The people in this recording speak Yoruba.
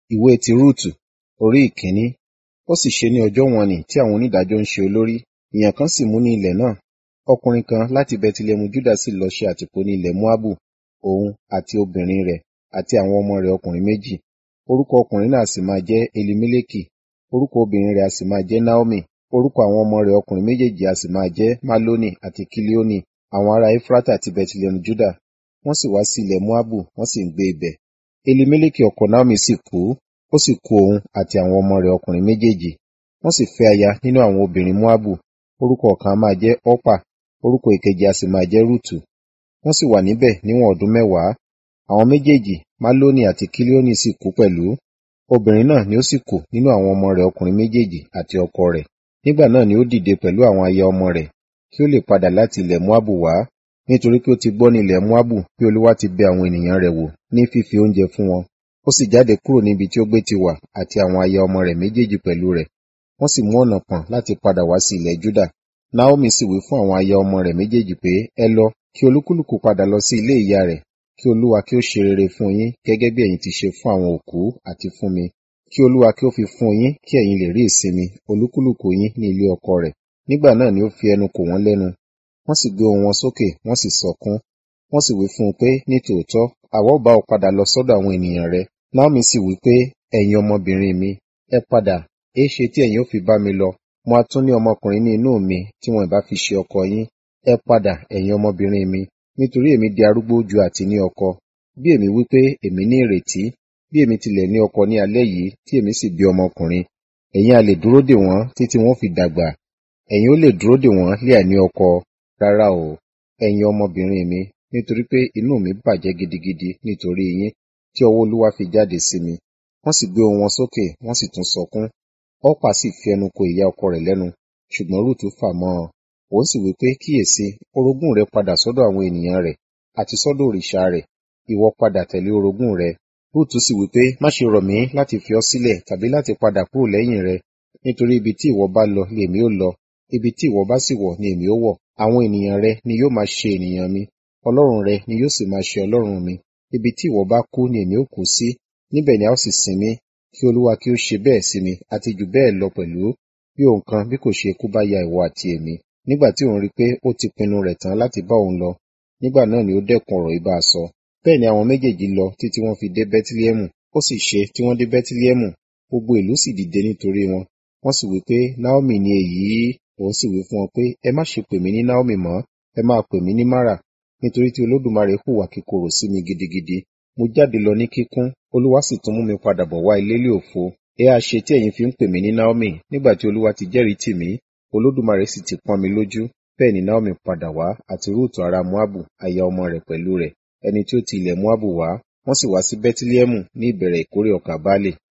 ìwé ti rúùtù orí ìkíní ó sì ṣe ní ọjọ́ wọ̀n-ọn-nì tí àwọn onídàájọ́ ń ṣe olórí ìyàn kan sì mú ní ilẹ̀ náà ọkùnrin kan láti bẹtilẹmu júdà sì lọ ṣe àtìpó ní ilẹ̀ moabu òun àti obìnrin rẹ̀ àti àwọn ọmọ rẹ̀ ọkùnrin méjì orúkọ ọkùnrin náà sì máa jẹ́ elimeleki orúkọ obìnrin rẹ̀ a sì máa jẹ́ naomi orúkọ àwọn ọmọ rẹ̀ ọkùnrin méjèèjì a sì máa jẹ́ maloni àti kilioni àwọn ará efrata ti bẹtilẹmu júdà wọ́n sì wá sí ilẹ̀ moabu wọ́n sì ń gbé ibẹ̀ elimeleki ọkọ naomi sì kú ó sì kú òun àti àwọn ọmọ rẹ̀ ọkùnrin méjèèjì wọ́n sì fẹ́ aya nínú àwọn obìnrin moabu orúkọ ọ̀kan a máa jẹ́ ọ́pà orúkọ ìkejì a sì máa jẹ́ rúùtù wọ́n sì wà níbẹ̀ níwọ̀n ọdún mẹ́wàá àwọn méjèèjì maloni àti kilioni sì kú pẹ̀lú obìnrin náà ni ó sì kù nínú àwọn ọmọ rẹ̀ ọkùnrin méjèèjì àti ọkọ rẹ̀ nígbà náà ni ó dìde pẹ̀lú àwọn aya ọmọ rẹ̀ kí ó lè padà láti ilẹ̀ moabu wá nítorí pé ó ti gbọ́ ní ilẹ̀ moabu bí olúwa ti bẹ àwọn ènìyàn rẹ̀ wò ní fífi oúnjẹ fún wọn ó sì jáde kúrò níbi tí ó gbé ti wà àti àwọn aya ọmọ rẹ̀ méjèèjì pẹ̀lú rẹ̀ wọ́n sì mú ọ̀nà pọ̀n láti padà wá sí ilẹ̀ juda naomi sì wí fún àwọn aya ọmọ rẹ̀ méjèèjì pé ẹ lọ kí olúkúlùkù padà lọ sí ilé ìyá rẹ̀ kí olúwa kí ó ṣe rere fún yín gẹ́gẹ́ bí ẹ̀yin ti ṣe fún àwọn òkú àti fún mi kí olúwa kí ó fi fún yín kí ẹ̀yin lè rí ìsinmi olúkúlùkù yín ní ilé ọkọ rẹ̀ nígbà náà ni ó fi ẹnu kò wọ́n lẹ́nu wọ́n sì gbé ohùn wọn sókè wọ́n sì sọkún wọ́n sì wí fún un pé ní tòótọ́ àwa ó bá ọ padà lọ sọ́dọ̀ àwọn ènìyàn rẹ naomi sì wí pé ẹ̀yin ọmọbìnrin mi ẹ padà èéṣe tí ẹ̀yin ó fi bá mi lọ mo á tún ní ọmọkùnrin ní inú mi tí wọn ìbá fi ṣe ọkọ yín ẹ padà ẹ̀yin ọmọbìnrin mi nítorí èmi di arúgbó ju àti ní ọkọ bí èmi wí pé èmi ní ìrètí bí èmi tilẹ̀ ní ọkọ ní alẹ́ yìí tí èmi sì bí ọmọkùnrin ẹ̀yin a lè dúró dè wọ́n títí wọ́n fi dàgbà ẹ̀yin ó lè dúró dè wọ́n lé àìní ọkọ rárá o ẹ̀yin ọmọbìnrin mi nítorí pé inú mi bàjẹ́ gidigidi nítorí yín tí ọwọ́ olúwa fi jáde sí mi wọ́n sì gbé ohùn wọn sókè wọ́n sì tún sọkún ọ́pà sì fi ẹnu ko ìyá ọkọ rẹ̀ lẹ́nu ṣùgbọ́n rúùtù fà mọ́ ọ òun sì wí pé kíyèsí orogún rẹ padà sọ́dọ̀ àwọn ènìyàn rẹ̀ àti sọ́dọ̀ òrìṣà rẹ̀ ìwọ padà tẹ̀lé orogún rẹ rúùtù sì wí pé má ṣe rọ̀ mí láti fi ọ́ sílẹ̀ tàbí láti padà kúrò lẹ́yìn rẹ nítorí ibi tí ìwọ bá lọ ni èmi ó lọ ibi tí ìwọ bá sì wọ̀ ni èmi ó wọ̀ àwọn ènìyàn rẹ ni yóò máa ṣe ènìyàn mi ọlọ́run rẹ ni yóò sì máa ṣe ọlọ́run mi ibi tí ìwọ bá kú ni èmi ó kú sí níbẹ̀ ni a ó sì sin mí kí olúwa kí ó ṣe bẹ́ẹ̀ sí mi àti jù bẹ́ẹ̀ lọ pẹ̀lú bí òun kan bí kò ṣe kú bá ya ìwọ àti èmi nígbà tí òun rí i pé ó ti pinnu rẹ̀ tán láti bá òun lọ nígbà náà ni ó dẹ́kun ọ̀rọ̀ ibà sọ bẹ́ẹ̀ ni àwọn méjèèjì lọ títí wọ́n fi dé bẹ́tílẹ́mù ó sì ṣe tí wọ́n dé bẹ́tílẹ́mù gbogbo ìlú sì dìde nítorí wọn wọ́n sì wí pé naomi ni èyí òun sì wí fún wọn pé ẹ má ṣe pè mí ní naomi mọ́ ẹ máa pè mí ní mara nítorí tí olódùmarè hùwà kíkorò sí mi gidigidi mo jáde lọ ní kíkún olúwa sì tún mú mi padà bọ̀ wá ilé lé òfo ẹ á ṣe tí ẹ̀yin fi ń pè mí ní naomi nígbà tí olúwa ti jẹ́rìí tì mí olódùmarè sì ti pọ́n mi lójú bẹ́ẹ̀ ni naomi padà wá àti rúùtù ará moabu aya ọmọ rẹ̀ pẹ̀lú rẹ̀ ẹni tí ó ti ilẹ̀ moabu wá wọ́n sì wá sí bẹ́tílẹ́mù ní ìbẹ̀rẹ̀ ìkórè ọkà baálé